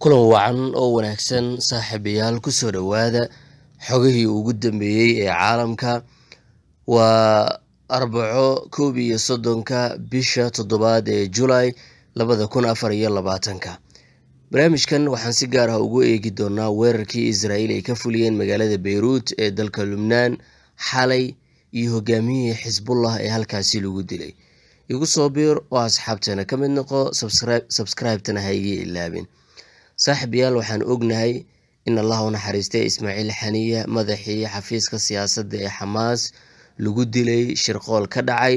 kulan wacan oo wanaagsan saaxiibayaal kusoo dhowaada xogihii ugu dambeeyey ee caalamka waa arbaco koob iyo soddonka bisha toddobaad ee julay labada kun afar iyo labaatanka barnaamijkan waxaan si gaar ah ugu eegi doonaa weerarkii israa'iil ay ka fuliyeen magaalada beyruut ee dalka lubnaan xalay iyo hogaamiyihii xisbullah ee halkaasi lagu dilay igu soo biir oo asxaabteena ka mid noqo sabskraibtana ha igii ilaabin saaxib yaal waxaan ognahay in allah u naxariistay ismaaciil xaniya madaxii xafiiska siyaasadda ee xamaas lagu dilay shirqool ka dhacay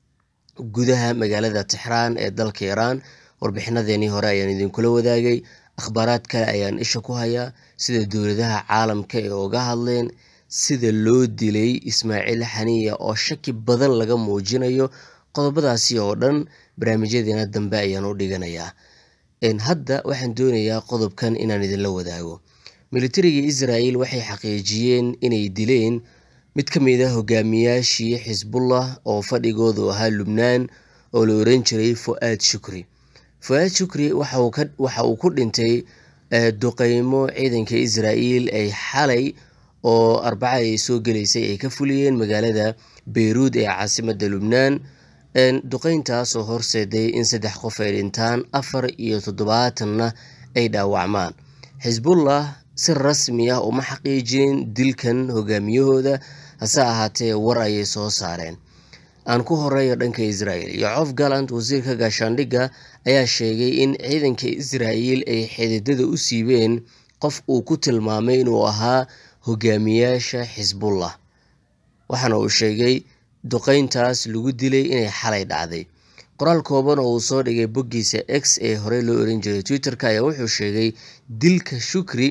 gudaha magaalada tixraan ee dalka iiraan warbixinadeenii hore ayaan idinkula wadaagay akhbaaraad kale ayaan isha ku hayaa sida dowladaha caalamka ee uga hadleen sida loo dilay ismaaciil xaniya oo shaki badan laga muujinayo qodobadaasi oo dhan barnaamijyadeena dambe ayaan u dhiganayaa hadda waxaan doonayaa qodobkan inaan idinla wadaago militariga israel waxay xaqiijiyeen inay dileen mid ka mid a hogaamiyaashii xisbullah oo fadhigoodu ahaa lubnaan oo la oran jiray fu-aad shukri fu-aad shukri waxa uu ku dhintay duqeymo ciidanka israel ay xalay oo arbaca ay soo gelaysay ay ka fuliyeen magaalada beyruud ee caasimada lubnaan duqeyntaas oo horseeday in saddex qof ay dhintaan afar iyo toddobaatanna ay dhaawacmaan xisbullah si rasmi ah uma xaqiijinin dilkan hogaamiyahooda hase ahaatee war ayay soo saareen aan ku horeeyo dhanka israel yocof gallant wasiirka gaashaandhigga ayaa sheegay in ciidanka israel ay xididada u siibeen qof uu ku tilmaamay inuu ahaa hogaamiyaasha xisbullah waxaana uu sheegay duqeyntaas lagu dilay inay xalay dhacday qoraal kooban oo uu soo dhigay boggiisa x ee horey loo oran jiray twitter-ka ayaa wuxuu sheegay dilka shukri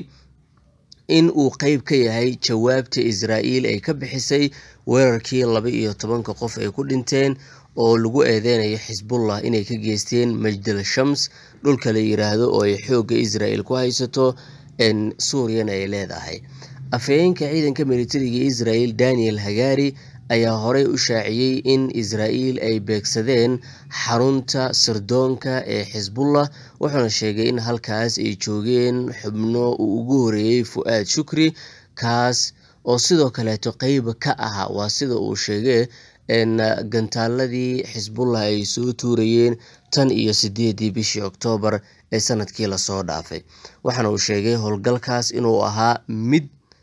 in uu qeyb ka yahay jawaabta israa'iil ay ka bixisay weerarkii laba iyo tobanka qof ay ku dhinteen oo lagu eedeynayo xisbullah inay ka geysteen majdal shams dhulka la yiraahdo oo ay xoogga israel ku haysato suuriyana ay leedahay afhayeenka ciidanka militariga israel daniel hagari ayaa horey u shaaciyey in israa'iil ay beegsadeen xarunta sirdoonka ee xisbullah wuxuuna sheegay in halkaas ay joogeen xubno uu ugu horeeyey fu-aad shukri kaas oo sidoo kaleeto qeyba ka ahaa waa sida uu sheegay gantaaladii xisbullah ay soo tuurayeen tan iyo sideedii bishii oktoobar ee sanadkii lasoo dhaafay waxaana uu sheegay howlgalkaas inuu ahaa mid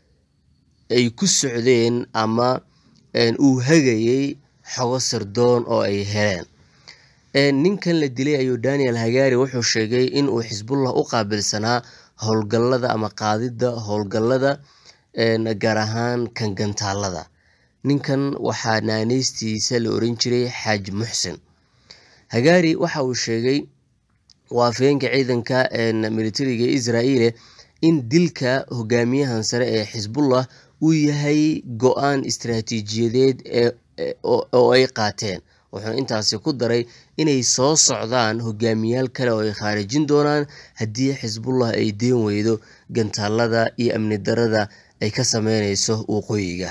ay ku socdeen ama uu hagayey xogo sirdoon oo ay heleen ninkan la dilay ayuu daniel hagari wuxuu sheegay in uu xisbullah u qaabilsanaa howlgallada ama qaadidda howlgallada gaar ahaan kan gantaalada ninkan waxaa naaneystiisa la oran jiray xaaj muxsin hagari waxa uu sheegay waa afhayeenka ciidanka militariga israa'iile in dilka hogaamiyahan sare ee xisbullah uu yahay go-aan istaraatiijiyadeed oo ay qaateen wuxuuna intaasi ku daray inay soo socdaan hogaamiyaal kale oo ay khaarijin doonaan haddii xisbullah ay deen weydo gantaalada iyo amni darada ay ka sameyneyso waqooyiga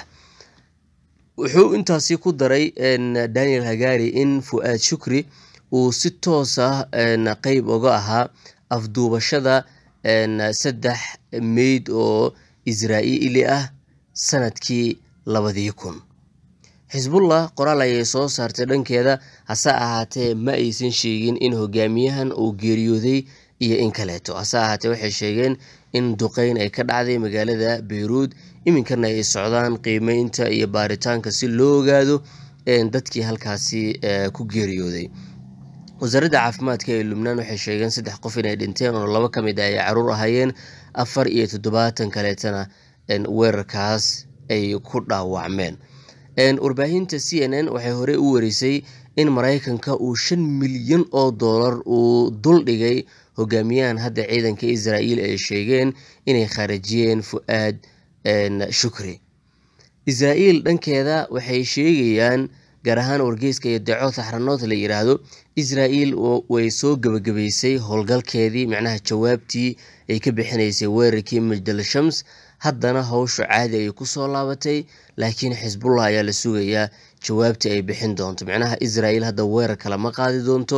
wuxuu intaasi ku daray daniel hagari in fu-aad shukri uu si toos ah qeyb oga ahaa afduubashada saddex meyd oo israa'iili ah sanadkii labadii kun xisbullah qoraal ayay soo saartay dhankeeda hase ahaatee ma aysan sheegin in hogaamiyahan uu geeriyooday iyo in kaleeto hase ahaatee waxay sheegeen in duqeyn ay ka dhacday magaalada beyruud iminkana ay socdaan qiimeynta iyo baaritaanka si loo ogaado dadkii halkaasi ku geeriyooday wasaaradda caafimaadka ee lubnaan waxay sheegeen saddex qof inay dhinteen oo laba ka mid ah ay caruur ahaayeen afar iyo toddobaatan kaleetana weerarkaas ay ku dhaawacmeen warbaahinta c n n waxay horey u warisay in maraykanka uu shan milyan oo doolar uu dul dhigay hogaamiyahan hadda ciidanka israa'iil ay sheegeen inay khaarajiyeen fu-aad shukri israa'iil dhankeeda waxay sheegayaan gaar ahaan wargeyska iyo daco taxranood la yiraahdo israa'iil way soo gebagabaysay howlgalkeedii macnaha jawaabtii ay ka bixinaysay weerarkii majdal shams haddana howsha caadi ayay kusoo laabatay laakiin xisbullah ayaa la sugayaa jawaabtii ay bixin doonto macnaha israa'iil hadda weerar kale ma qaadi doonto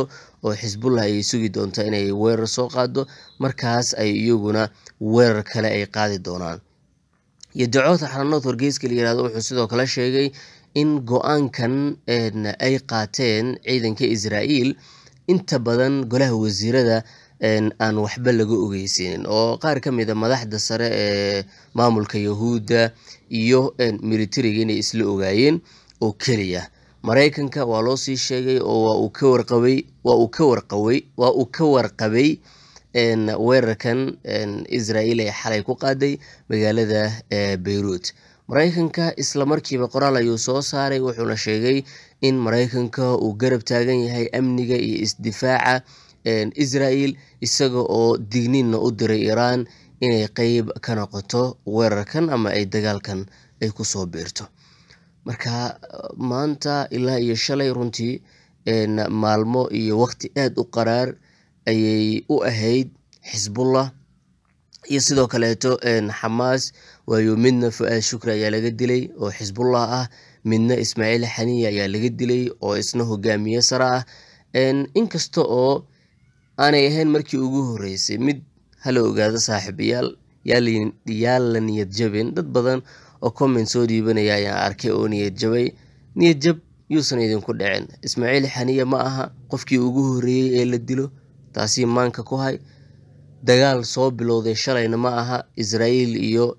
oo xisbullah ayay sugi doontaa inay weerar soo qaado markaas ay iyaguna weerar kale ay qaadi doonaan iyo dacoodka xaranood wargeyska la yirahdo wuxuu sidoo kale sheegay in go-aankan ay qaateen ciidanka israa'iil inta badan golaha wasiirada aan waxba laga ogeysanin oo qaar ka mid a madaxda sare ee maamulka yahuudda iyo militariga inay isla ogaayeen oo keliya maraykanka waa loo sii sheegay oo waa uu ka warqabay waa uu ka warqabay waa uu ka warqabay weerarkan israa'iil ee xalay ku qaaday magaalada beyruut maraykanka isla markiiba qoraal ayuu soo saaray wuxuuna sheegay in maraykanka uu garab taagan yahay amniga iyo isdifaaca israa'iil isaga oo digniinna u diray iiraan inay qeyb ka noqoto weerarkan ama ay dagaalkan ay kusoo biirto marka maanta ilaa iyo shalay runtii maalmo iyo waqti aada u qaraar ayay u ahayd xisbullah iyo sidoo kaleeto xamaas waayo midna fu-aad shukri ayaa laga dilay oo xisbullah ah midna ismaaciil xaniya ayaa laga dilay oo isna hogaamiye sare ah inkasta oo aanay ahayn markii ugu horeysay mid hala ogaado saaxiibayaal yaa la niyad jabin dad badan oo comment soo dhiibanaya ayaan arkay oo niyad jabay niyad jab yuusan idinku dhicin ismaaciil xaniya ma aha qofkii ugu horeeyey ee la dilo taasi maanka ku hay dagaal soo bilowday shalayna ma aha israa'iil iyo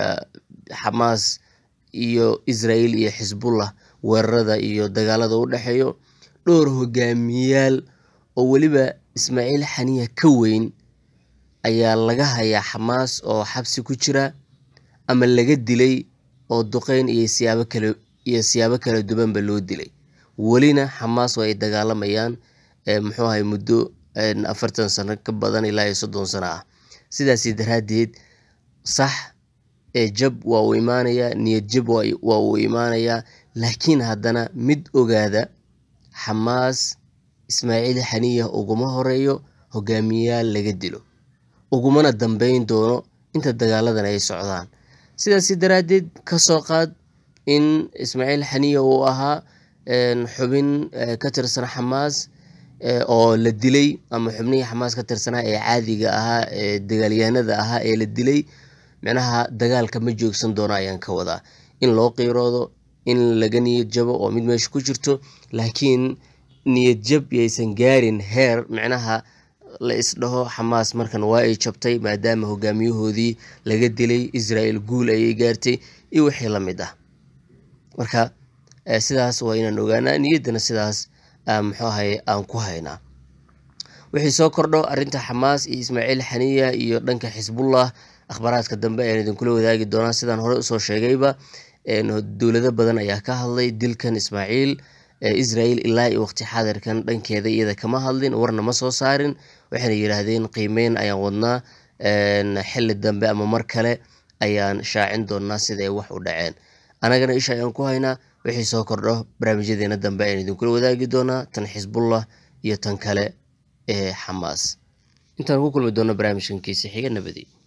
xamaas iyo israa'iil iyo xisbullah weerarada iyo dagaalada u dhexeeyo dhowr hogaamiyayaal oo weliba ismaaciil xaniya ka weyn ayaa laga hayaa xamaas oo xabsi ku jira ama laga dilay oo duqeyn iyo siyaabo kale iyo siyaabo kala duwanba loo dilay welina xamaas oo ay dagaalamayaan muxuu ahay muddo afartan sano ka badan ilaa iyo soddon sano ah sidaasi daraaddeed sax jab waa uu imaanayaa niyad jab waa uu imaanayaa laakiin haddana mid ogaada xamaas ismaaciil xaniya uguma horeeyo hogaamiyayaal laga dilo ugumana dambeyn doono inta dagaaladan ay socdaan sidaasi daraaddeed kasoo qaad in ismaaciil xaniya uu ahaa xubin ka tirsan xamaas oo la dilay ama xubnihii xamaas ka tirsanaa ee caadiga ahaa ee dagaalyahanada ahaa ee la dilay micnaha dagaalka ma joogsan doono ayaan ka wadaa in loo qiiroodo in laga niyad jabo oo mid meesha ku jirto laakiin niyad jab yaysan gaarin heer micnaha la isdhaho xamaas markan waa ay jabtay maadaama hogaamiyahoodii laga dilay israa'iil guul ayay gaartay iyo wixii la mid ah marka sidaas waa inaan ogaanaa niyaddana sidaas muxuu ahay aan ku haynaa wixii soo kordho arrinta xamaas iyo ismaaciil xaniya iyo dhanka xisbullah akhbaaraadka dambe ayaan idinkula wadaagi doonaa sidaan hore usoo sheegayba dowlado badan ayaa ka hadlay dilkan ismaaciil israa'iil ilaa iyo waqti xaadirkan dhankeeda iyada kama hadlin warna ma soo saarin waxayna yidhaahdeen qiimeyn ayaan wadnaa xili dambe ama mar kale ayaan shaacin doonaa sida ay wax u dhaceen anagana isha ayaan ku haynaa wixii soo kordho barnaamijyadeena dambe ayaan idinkula wadaagi doonaa tan xisbullah iyo tan kale ee xamaas intaan ku kulmi doono barnaamijkan kiisa xiga nabadi